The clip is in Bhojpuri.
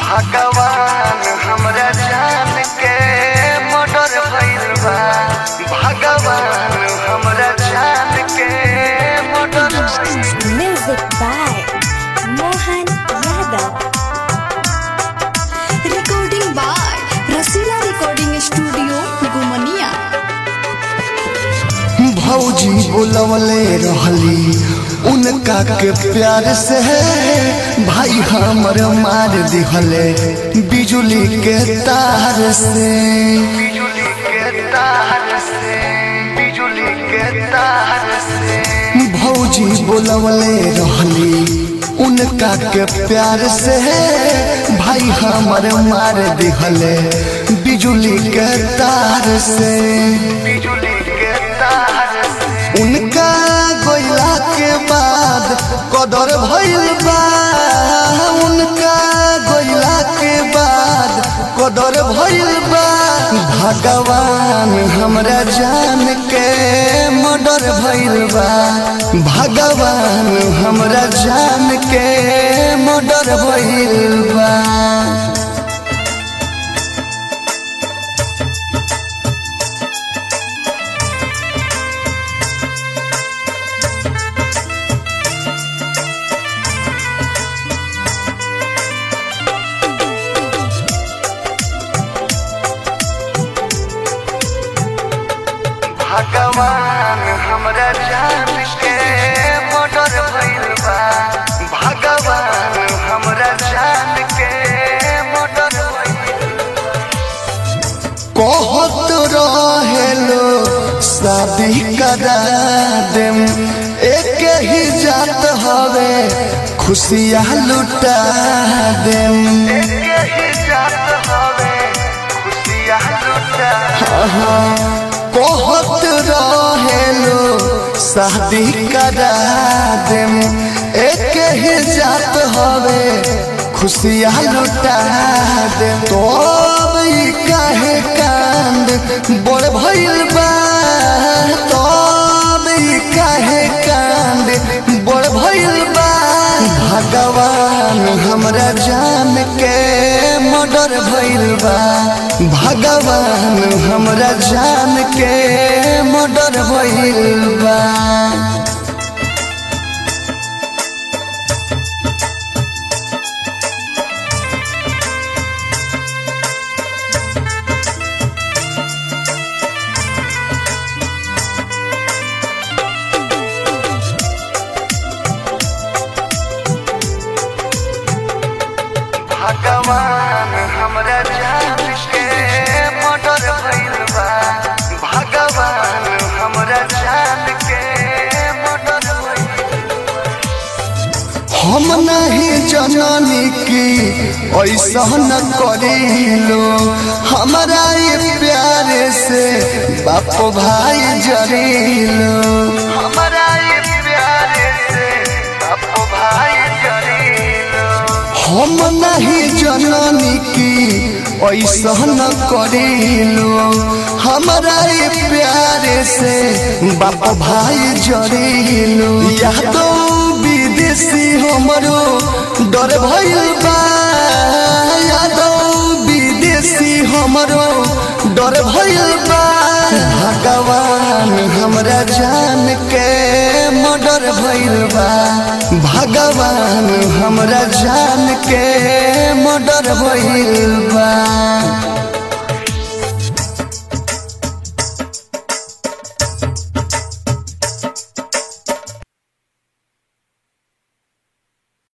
भगवान हमरा जान के मर्डर भइल बा भगवान हमरा जान के मर्डर भइल Music by Mohan Yadav. Recording by Rasila Recording Studio, Gumania. भौजी बोलवले रहली उनका के प्यार से भाई हमर मार दिहले बिजुली के तार से बिजुली के तार से बिजुली के तार से भौजी बोलवले रहली उनका के प्यार से भाई हमर मार दिहले बिजुली के तार से बिजुली के तार से उनका गोइला के बाद कदर भइल बा उनका गोइला के बाद कदर भइल बा भगवान हमरा जान के मर्डर भइल बा भगवान हमरा जान के मर्डर भइल बा भगवान हमरा जान के मर्डर भइल बा भगवान हमरा जान के मर्डर भइल कहत रहेलो शादी करा देम एक ही जात हवे खुशियाँ लुटा देम एक ही जात हवे खुशियाँ लुटा कहत रहेलो शादी करा देम एक ही जात हवे खुशियाँ लुटा देम तो अब ई काहे कांद बड़ भइल बा तो अब ई काहे कांद बड़ भइल बा भगवान हमरा जान के मर्डर भइल बा भगवान हमरा जान के मर्डर भइल बा भगवान हमरा जान के मर्डर भइल बा भगवान हमरा जान के मर्डर भइल हम नहीं जननी की ऐसा न करिलो हमारा ये प्यार से बाप भाई जरिलो हमारा ये प्यार से बाप भाई जरिलो हम नहीं जननी की ऐसा न करिलो हमारा ये प्यार से बाप भाई जरिलो यादो विदेशी हमरो डर भइल बा यादो विदेशी हमरो डर भइल बा भगवान हमरा जान के मर्डर भइल बा भगवान हमरा जान के मर्डर भइल बा